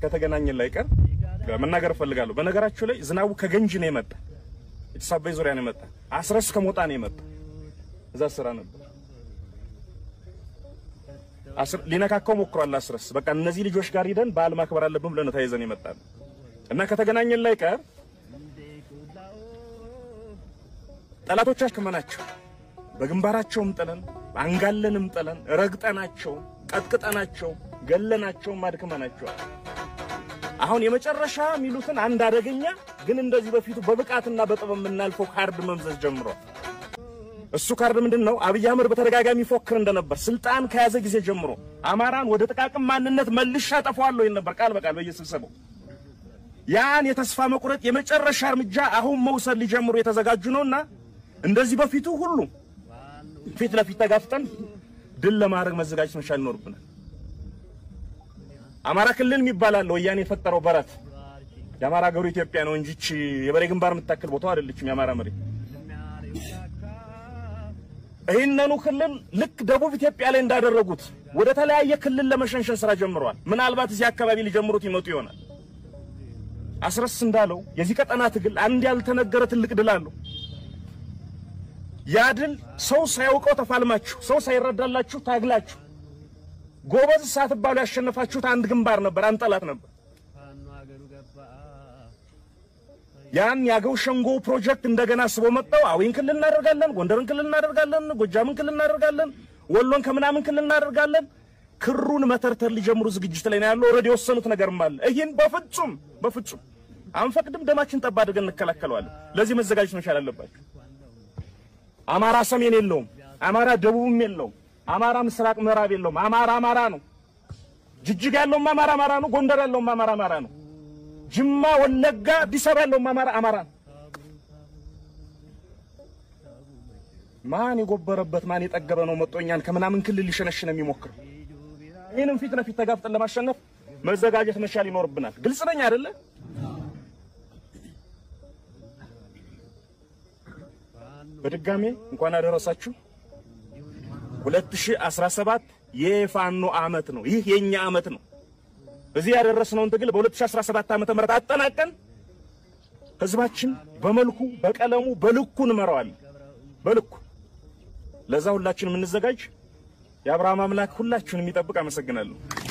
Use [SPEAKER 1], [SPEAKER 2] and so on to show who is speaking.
[SPEAKER 1] ከተገናኘን ላይ ቀር መናገር እፈልጋለሁ። በነገራችሁ ላይ ዝናቡ ከገንጂ ነው የመጣ ጭስ አባይ ዙሪያ ነው የመጣ አስረስ ከሞጣ ነው የመጣ እዛ ስራ ነበር ሊነካካው ሞክሯል። አስረስ በቃ እነዚህ ልጆች ጋር ሂደን በዓል ማክበር አለብን ብለን ነው ተያይዘን ይመጣል እና ከተገናኘን ላይ ቀር ጠላቶቻችን ከመናቸው በግንባራቸውም ጥለን አንጋለንም ጥለን ረግጠናቸው ቀጥቅጠናቸው ገለናቸው ማድክመናቸዋል። አሁን የመጨረሻ የሚሉትን አንድ አደገኛ ግን እንደዚህ በፊቱ በብቃትና በጥበብ የምናልፈው ካርድ መምዘዝ ጀምሯል። እሱ ካርድ ምንድን ነው? አብይ አህመድ በተደጋጋሚ ፎክር እንደነበር ስልጣን ከያዘ ጊዜ ጀምሮ አማራን ወደ ጥቃቅን ማንነት መልሻ አጠፋዋለሁ ይል ነበር ቃል በቃል በየስብሰባው። ያን የተስፋ መቁረጥ የመጨረሻ እርምጃ አሁን መውሰድ ሊጀምሩ የተዘጋጁ ነውና እንደዚህ በፊቱ ሁሉ ፊት ለፊት ተጋፍጠን ድል ለማድረግ መዘጋጀት መቻል ይኖርብናል። አማራ ክልል የሚባል አለ ወያኔ የፈጠረው በረት የአማራ ሀገሩ ኢትዮጵያ ነው እንጂ ይህች የበሬ ግንባር የምታክል ቦታው አይደለችም የአማራ መሬት። ይህንኑ ክልል ልክ ደቡብ ኢትዮጵያ ላይ እንዳደረጉት ወደ ተለያየ ክልል ለመሸንሸን ስራ ጀምረዋል። ምናልባት እዚህ አካባቢ ሊጀምሩት ይመጡ ይሆናል። አስረስ እንዳለው የዚህ ቀጠና ትግል አንድ ያልተነገረ ትልቅ ድል አለው። ያ ድል ሰው ሳያውቀው ተፋልማችሁ፣ ሰው ሳይረዳላችሁ ታግላችሁ ጎበዝ ሳትባሉ ያሸነፋችሁት አንድ ግንባር ነበር፣ አንድ ጠላት ነበር። ያን የአገው ሸንጎ ፕሮጀክት እንደገና ስቦ መጣው። አዊን ክልል እናደርጋለን፣ ጎንደርን ክልል እናደርጋለን፣ ጎጃምን ክልል እናደርጋለን፣ ወሎን ከምናምን ክልል እናደርጋለን። ክሩን መተርተር ሊጀምሩ ዝግጅት ላይ ነው ያለው። ኦልሬዲ የወሰኑት ነገርም አለ። ይህን በፍጹም በፍጹም አንፈቅድም። ደማችን ጠብ አድርገን እንከላከለዋለን። ለዚህ መዘጋጀት መቻል አለባቸው። አማራ ሰሜን የለውም፣ አማራ ደቡብም የለውም፣ አማራ ምስራቅ ምዕራብ የለውም። አማራ አማራ ነው። ጅጅጋ ያለውም አማራ አማራ ነው። ጎንደር ያለውም አማራ አማራ ነው። ጅማ፣ ወለጋ፣ አዲስ አበባ ያለውም አማራ አማራ ነው። ማን የጎበረበት ማን የጠገበ ነው መጥቶ እኛን ከምናምን ክልል ሊሸነሽን የሚሞክረው? ይህንም ፊት ለፊት ተጋፍጠን ለማሸነፍ መዘጋጀት መቻል ይኖርብናል። ግልጽ ነኝ አይደለ? በድጋሜ እንኳን አደረሳችሁ። 2017 የፋኖ አመት ነው። ይህ የኛ አመት ነው። እዚህ ያደረስነውን ትግል በ2017 ዓመተ ምህረት አጠናቀን ህዝባችን በመልኩ በቀለሙ በልኩ እንመራዋለን። በልኩ ለዛ ሁላችን የምንዘጋጅ የአብርሃም አምላክ ሁላችሁን የሚጠብቅ አመሰግናለሁ።